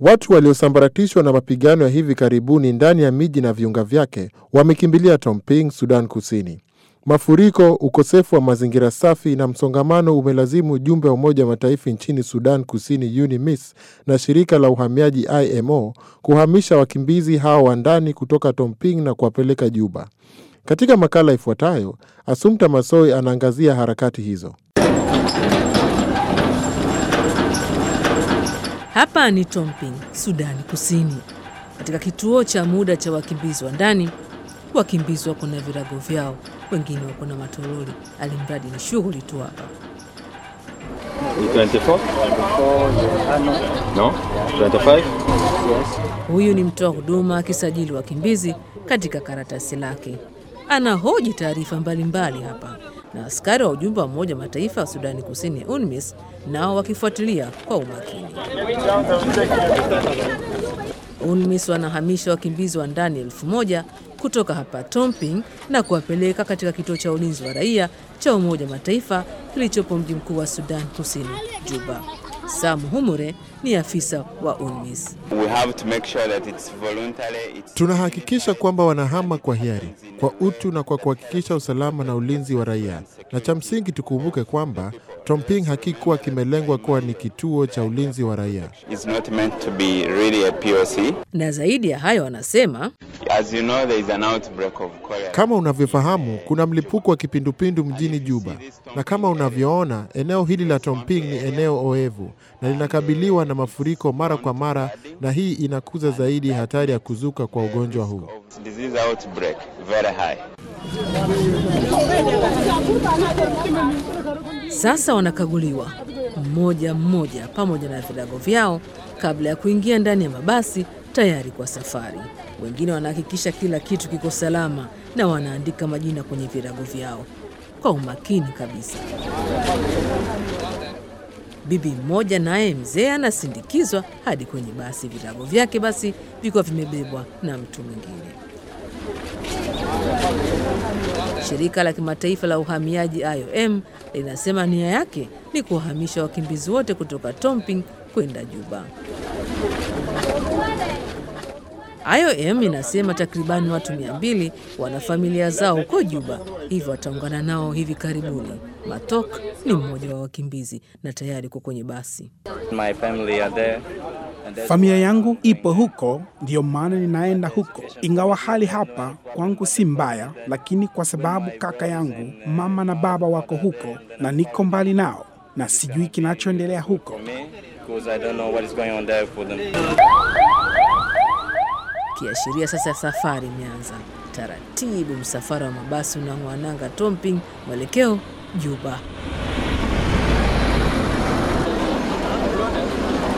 Watu waliosambaratishwa na mapigano ya hivi karibuni ndani ya miji na viunga vyake wamekimbilia Tomping, Sudan Kusini. Mafuriko, ukosefu wa mazingira safi na msongamano umelazimu ujumbe wa Umoja wa Mataifa nchini Sudan Kusini, UNMISS, na shirika la uhamiaji IMO kuhamisha wakimbizi hao wa ndani kutoka Tomping na kuwapeleka Juba. Katika makala ifuatayo, Asumta Masoi anaangazia harakati hizo. Hapa ni Tomping, Sudani Kusini, katika kituo cha muda cha wakimbizi wa ndani. Wakimbizi wako na virago vyao, wengine wako na matoroli, alimradi ni shughuli tu hapa. Ni 24? No? 25? Huyu ni mtoa huduma akisajili wakimbizi katika karatasi lake. Anahoji taarifa mbalimbali hapa, na askari wa ujumbe wa Umoja wa Mataifa wa Sudani Kusini, UNMISS, nao wakifuatilia kwa umakini. UNMISS wanahamisha wakimbizi wa ndani elfu moja kutoka hapa Tomping na kuwapeleka katika kituo cha ulinzi wa raia cha Umoja wa Mataifa kilichopo mji mkuu wa Sudan Kusini, Juba. Sam Humure ni afisa wa UNMISS. We have to make sure that it's voluntary, it's Tunahakikisha kwamba wanahama kwa hiari, kwa utu na kwa kuhakikisha usalama na ulinzi wa raia. Na cha msingi tukumbuke kwamba Tomping hakikuwa kimelengwa kuwa ni kituo cha ulinzi wa raia. it's not meant to be really a POC. Na zaidi ya hayo, wanasema As you know, there is an outbreak of cholera. Kama unavyofahamu, kuna mlipuko wa kipindupindu mjini Juba, na kama unavyoona, eneo hili la Tomping ni eneo oevu na linakabiliwa na mafuriko mara kwa mara, na hii inakuza zaidi hatari ya kuzuka kwa ugonjwa huu. Of disease outbreak very high. sasa wanakaguliwa mmoja mmoja pamoja na vilago vyao kabla ya kuingia ndani ya mabasi tayari kwa safari. Wengine wanahakikisha kila kitu kiko salama na wanaandika majina kwenye virago vyao kwa umakini kabisa. Bibi mmoja naye mzee anasindikizwa hadi kwenye basi, virago vyake basi vikiwa vimebebwa na mtu mwingine. Shirika la kimataifa la uhamiaji IOM linasema nia yake ni kuwahamisha wakimbizi wote kutoka Tomping kwenda Juba. IOM inasema takribani watu mia mbili wana familia zao huko Juba, hivyo wataungana nao hivi karibuni. Matok ni mmoja wa wakimbizi na tayari uko kwenye basi. My family are there. And that's Familia yangu ipo huko, ndiyo maana ninaenda huko. Ingawa hali hapa kwangu si mbaya, lakini kwa sababu kaka yangu, mama na baba wako huko na niko mbali nao na sijui kinachoendelea huko. me because I don't know what is going on there for them. Kiashiria sasa safari imeanza taratibu. Msafara wa mabasi unang'oa nanga Tomping, mwelekeo Juba.